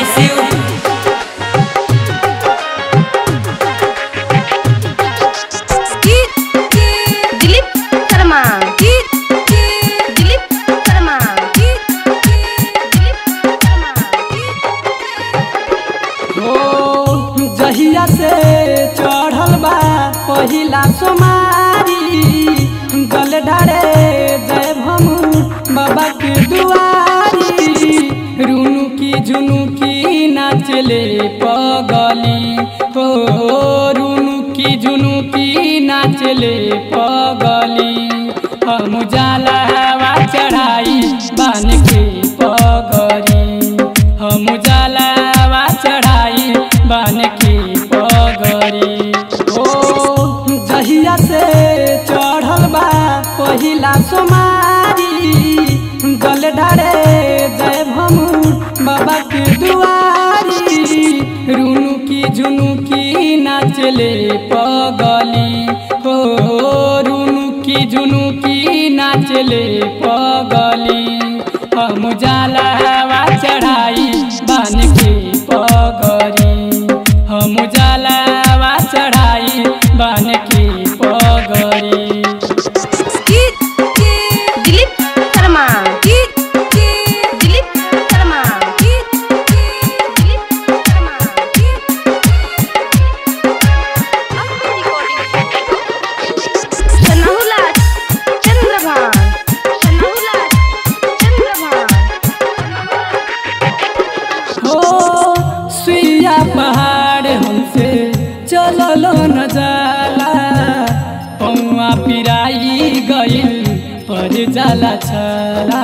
bless you. Dilip Sharma Dilip Sharma Dilip Sharma हो जहिया से चढ़ल बा पहिला सोमारी जल ढारे जय भमु बाबा के दुआरी रुनु की जुनु की नाचले पगली हो रुनु की जुनु की नाचले पगली हम जलावा चढ़ाई बान के पगरी हम जलावा चढ़ाई बान के पगरी ओ जहिया से चढ़ल बा पहिला सोमारी जल ढारे जय भमु बाबा के दुआरी रुनु की जुनु की नाचले पगली हो रुनु की जुनु की नाचले पगली हम जलावा चढ़ाई बान के पगरी हम जलावा चढ़ाई बान के पगरी दिलीप शर्मा दिलीप शर्मा दिलीप शर्मा सनहुला चंद्रभान सनहुला चंद्रभान हो सुइया पहाड़ हमसे चललो न जाला पौआ पिराई गइल पर जाला छला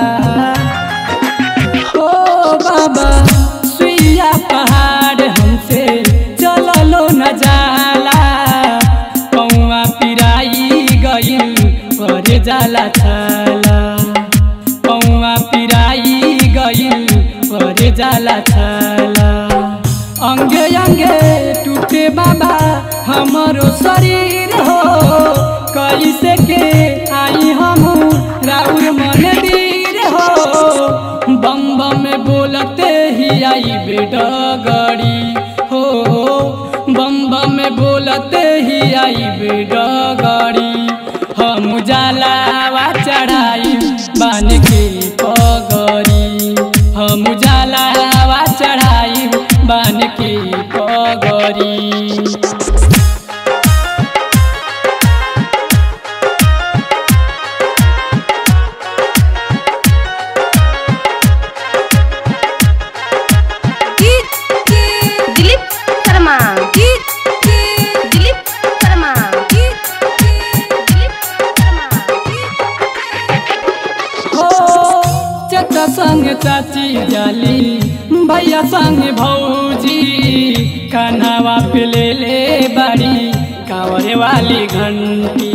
हो बाबा सुइया पहाड़ हमसे चललो न जाला पौआ पिराई गइल पर जाला छला पौआ पिराई गइल पर जाला छला अंगे अंगे टूटे बाबा हमारो शरीर हो कैसे के आई हम राउर मंदिर हो बम बम में बोलते ही आई बेडगड़ी हो बम बम में बोलते ही आई बेडगड़ी हम जलावा चढ़ाई बान के पगरी हम जलावा चढ़ाई बान के पगरी दिलीप शर्मा दिलीप शर्मा दिलीप शर्मा हो चचा संग चाची जाली भैया संग भौजी कन्हवा पे ले ले बड़ी कावरे वाली घंटी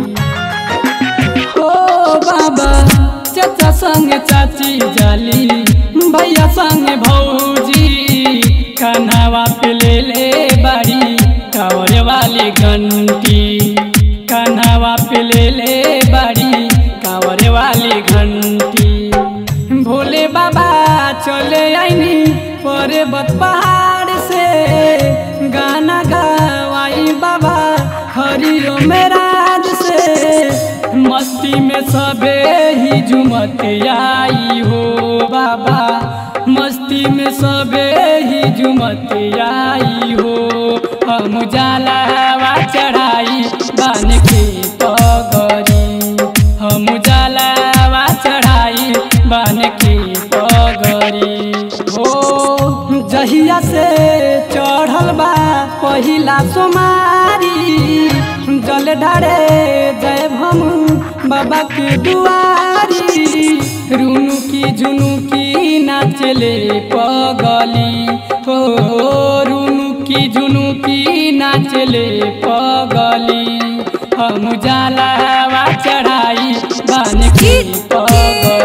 हो बाबा चचा संग चाची जाली भैया संग भौजी कन्हवा पे ले ले बड़ी कावरे वाली घंटी कन्हवा पे ले ले बड़ी कावरे वाली घंटी भोले बाबा चले आईनी पर्वत पहाड़ से गाना गवाई बाबा हरिओ मेराज से मस्ती में सबे ही झुमत आई हो बाबा मस्ती में सबे ही झुमत आई हो हम जलावा चढ़ाई बान के पगरी हम जलावा चढ़ाई बान के पगरी हो जहिया से चढ़ल बा पहिला सोमारी जल ढारे जय भमु बाबा के दुआरी रुनु की जुनु की नाचले पगली हो रुनु की जुनु की नाचले पगली हम जलावा चढ़ाई बान के पगली